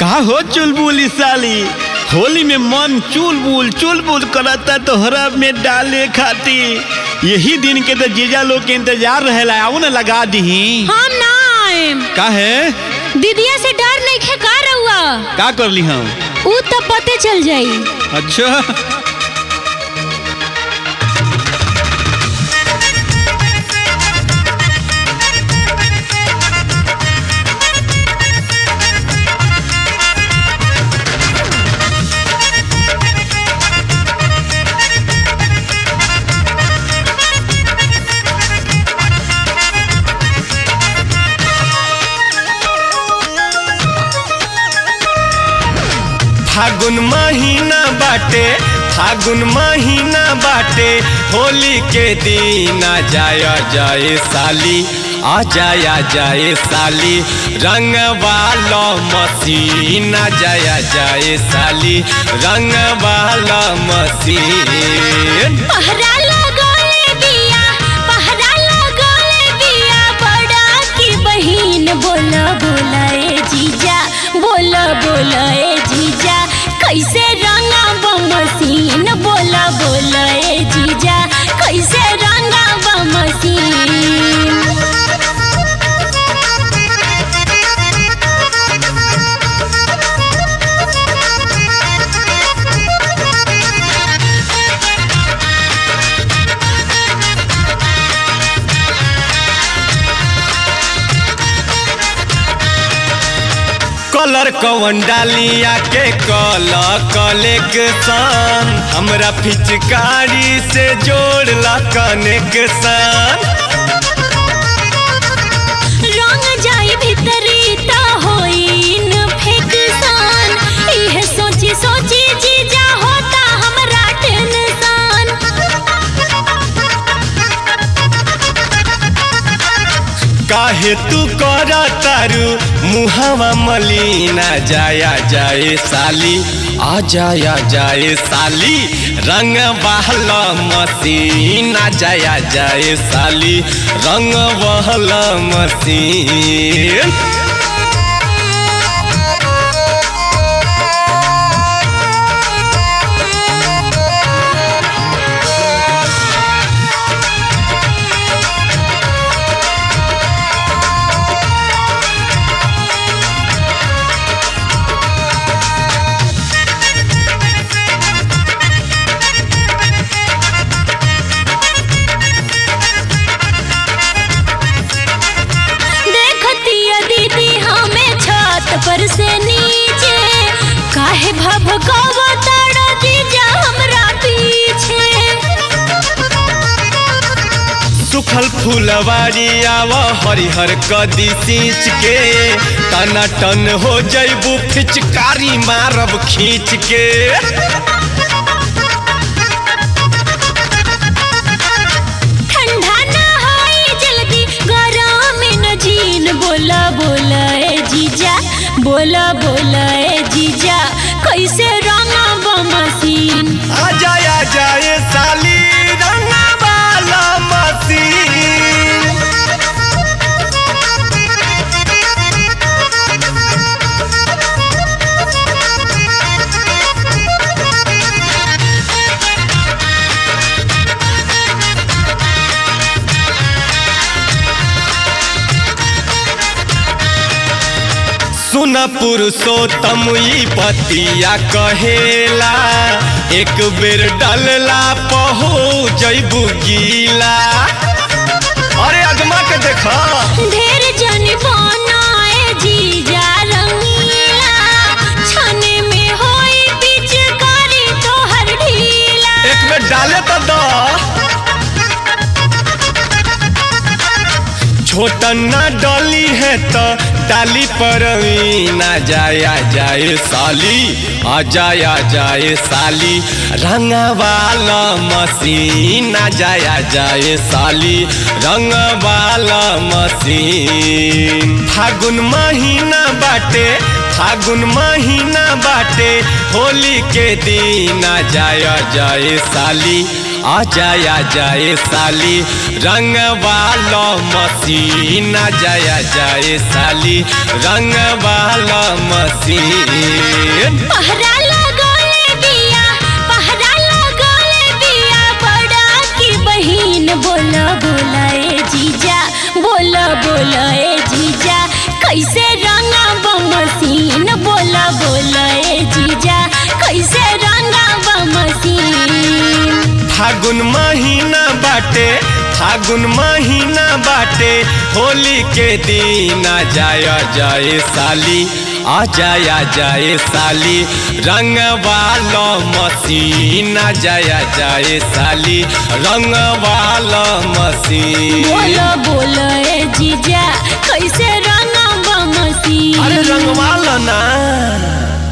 का हो चुलबुल साली होली में मन चुलबुल चुलबुल करता तोहरा में डाले खाती यही दिन के तो जीजा लोग के इंतजार रहेला आओ ना लगा दही हम ना आएम का है दीदिया से डर नहीं खे का रहुआ का कर ली हम ऊ तो पते चल जाई अच्छा फागुन महीना बाटे फागुन महीना बाटे होली के दिन आ जाय जाए साली आ जाय जाए साली रंग वाला मसीन आ जाय जाए साली रंग वाला मसीन पहरा लगाए बिया पहरा लगाए बिया बड़ा की बहिन बोला बोला ए जीजा बोला बोला ए जीजा कैसे रंगा बमसीन बोला बोला ए जीजा कैसे रंगा बमसीन कलर कवन डालिया के कल कलेक्शन हमरा पिचकारी से जोड़ला कनेक्शन रंग जाई भीतरी ता होइन फेकसान इहे सोची सोची जीजा होता हमरा टेंशन काहे तू कर तारू मुहावा मलिना जाया जाए साली आ जाया जाए साली रंग बहला मसीना जाया जाए साली रंग बहला मसीन देखती है दीदी हमें छत पर से नीचे काहे भभकावा ताड़ा जीजा हमरा पीछे सुखल फुलवारी आव हरिहर कदी सींच के तना टन हो जैबू फिचकारी मारब खींच के ठंडा ना होई जल्दी गरम न जीन बोला बोला ए जीजा बोला बोला ए जीजा कैसे रंगा बमसीन आ जाया जाए साली रंगा वाला मसीन सुन पुरुषोत्तम ई पतिया कहेला एक बेर डलला पहो जैबू गीला अरे अजमा के देखा ढेर जन बनाए जीजा रंगीला छने में होई पिचकारी तोहर ढीला एक बेर डाले तो द छोटन ना डली है तो डाली पर ना जाया जाए साली आ जाया जाए साली रंग वाला मसीन आ जाया जाए साली रंग वाला मसीन फागुन महीना बाटे फागुन महीना बाटे होली के दिन आ जाया जाए साली आ जाया जाए साली रंग वाला मसीन आ जाया जाए साली रंग वाला मसीन पहरा लगौले बिया पहरा लगौले बिया बड़ा की बहिन बोला बोला ए जीजा बोला बोला ए जीजा कैसे रंगा मसीन बोला बोला ए जीजा कैसे रंगा मसीन फागुन महीना बाटे फागुन महीना बाटे होली के दिन आ जाया जाए साली आ जाया जाए साली रंग वाला मसीन आ जाया जाए साली रंग वाला मसीन बोला बोला ए जीजा कैसे रंगा मसीन अरे रंग वाला ना